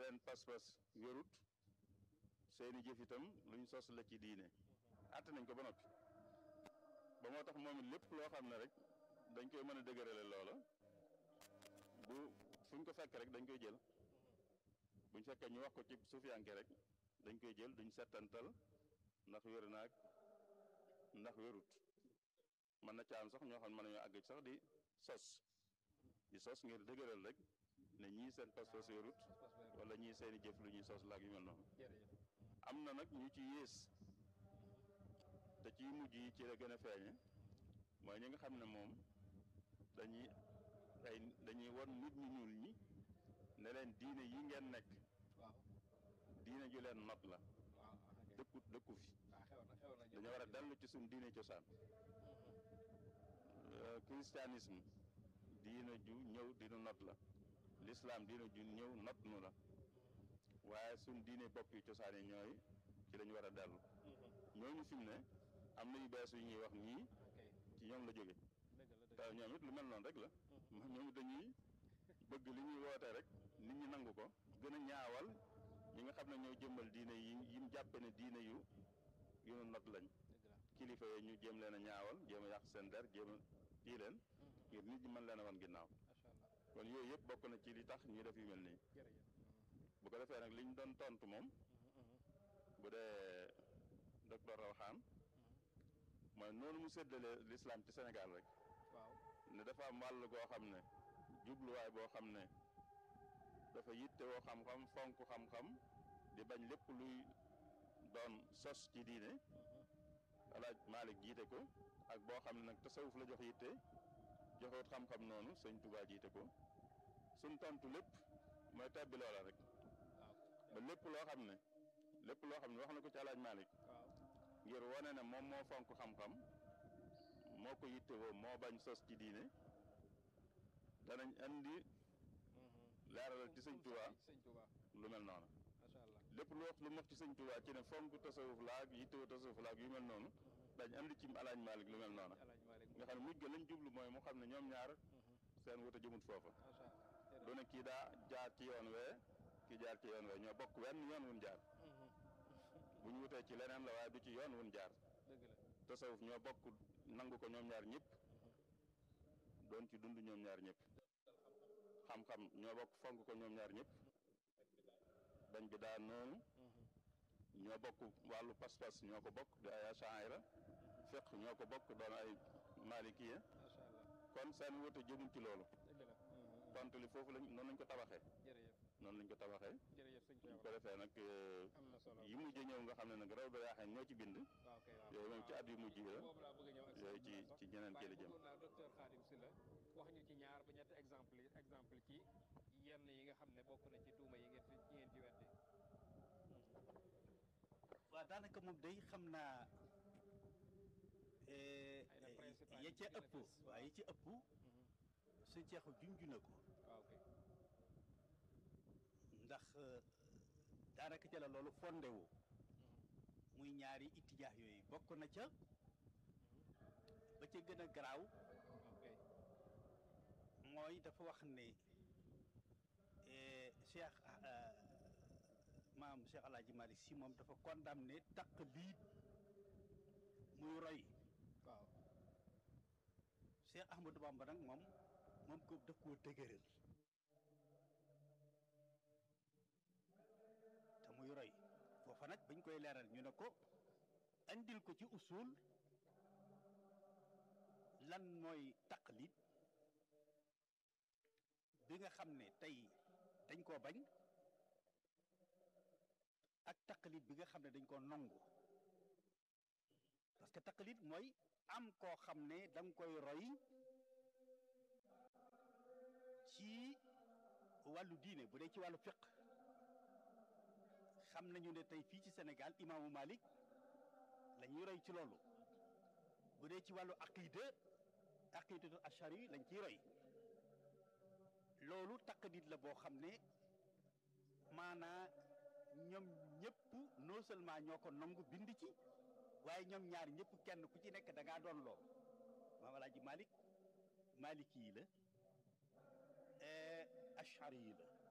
seen pas-pas wérut seeni jëf itam lu ñu sos la ci diine àtte nañ ko ba noppi ba moo tax moom it lépp loo xam ne rek dañ koy mën a dëgërale loola bu fuñ ko fekk rek dañ koy jël buñ fekkee ñu wax ko ci suufiyanke rek dañ koy jël duñ settantal ndax wér naag ndax wérut mën na caam sax ñoo xam ne mën nañoo àgg sax di sos di sos ngir dëgëral rek ne ñii seen pas-pas wérut wala ñii seeni jëf lu ñuy sos laag yu mel noonu am na nag ñu ci yées te ci mujj yi ci la gën a feeñe mooy ñi nga xam ne moom dañuy ay dañuy won nit ñu ñuul ñi ne leen diine yi ngeen nekk diine ju leen not la dëkku dëkku fi dañoo war a dellu ci suñ diine cosaan christianisme diine ju ñëw dinu not la l'islam diine ju ñëw not nu la waaye suñ diine bopp yi cosaan yi ñooy ci lañu war a dellu ñooñu fi mu ne am na yu bees yu ñuy wax nii ci ñoom la jóge te ñoom it lu mel noonu rek la ñoom it dañuy bëgg li ñuy woote rek nit ñi nangu ko gën a ñaawal ñi nga xam ne ñoo jëmmal diine yi yim jàppe ne diine yu yu nu not lañ kilifa yooyu ñu jéem leen a ñaawal jéem a yàq seen der jéem a kii leen ngir nit ñi mën leen a wan ginnaaw kon yooyu yëpp bokk na ci li tax ñu def yu mel nii bu ko defee nag li ñu doon tontu moom bu dee docteur Rawxaan mooy noonu mu séddale l'islam ci Sénégal rek ne dafa am wàll goo xam ne jubluwaay boo xam ne dafa yitte woo xam-xam fonk xam-xam di bañ lépp luy doon sos ci diine alaaj Malik jiite ko ak boo xam ne nag tasawuf la jox yitte joxewut xam-xam noonu sëñ Tuubaa jiite ko suñ tontu lépp mooy tabbi loola rek ba lépp loo xam ne lépp loo xam ne wax na ko ci alaaj Malik ngir wane ne moom moo fonk xam-xam moo ko yitte woo moo bañ sos ci diine danañ andi leeralal ci sëñ Tuubaa lu mel noonu lépp lu wax lu wax ci sëñ Tuubaa ci ne fonk tasawuf laag yitte woo tasawuf laag yu mel noonu dañ andi ci alaaj Malik lu mel noonu nga xam ne mujj ga lañ jublu mooy mu xam ne ñoom ñaar seen wuta jëmut foofa du ne kii daa jaar ci yoon wee kii jaar ci yoon wee ñoo bokk wenn yoon wun jaar bu ñu wutee ci leneen la waaye du ci yoon wun jaar tasawuf ñoo bokk nangu ko ñoom ñaar ñëpp doon ci dund ñoom ñaar ñëpp xam-xam ñoo bokk fonk ko ñoom ñaar ñëpp dañ bi daa noonu ñoo bokk wàllu pas-pas ñoo ko bokk di ay achaira fiq ñoo ko bokk doon ay malikiya kon seen wute jëmul ci loolu tontu li foofu lañ noonu lañ ko tabaxee noonu lañ ko tabaxee ñu ko defee nag yi mujj ñëw nga xam ne nag raw da yaaxee ñoo ci bind yooyu moom ci at yu mujj la yooyu ci ci ñeneen kii la jëm docteur Khadim Sylla wax ñu ci ñaar ba ñetti exemple exemple ci yenn yi nga xam ne bokk na ci tuuma yi ngeen fi yi ngeen ci weddi waaw daanaka moom day xam naa ya ca ëpp waaw ya ca ëpp suñ ceexu junju na ko ndax daanaka ca la loolu fondé wu muy ñaari itijaax yooyu bokk na ca ba ca gën a garaaw mooy dafa wax ne cheikh maam cheikh alaaji malik si moom dafa condamné taqlid muy roy waaw cheikh ahmadou bamba nag moom moom ko daf koo dëgëral te muy roy foofa nag bañ koy leeral ñu ne ko andil ko ci usul lan mooy taqlid bi nga xam ne tey dañ koo bañ ak taqlid bi nga xam ne dañ koo nongu parce que taqlid mooy am koo xam ne da nga koy roy ci wàllu diine bu dee ci wàllu fiq xam nañu ne tey fii ci Sénégal imaamu Malik la ñuy roy ci loolu bu dee ci wàllu aqida aqidatu ashari lañ ciy roy loolu taqlid la boo xam ne maanaa ñoom ñëpp non seulement ñoo ko nangu bind ci waaye ñoom ñaar ñëpp kenn ku ci nekk da ngaa doon loo maam alaaji Malik maliki yi la ashari yi la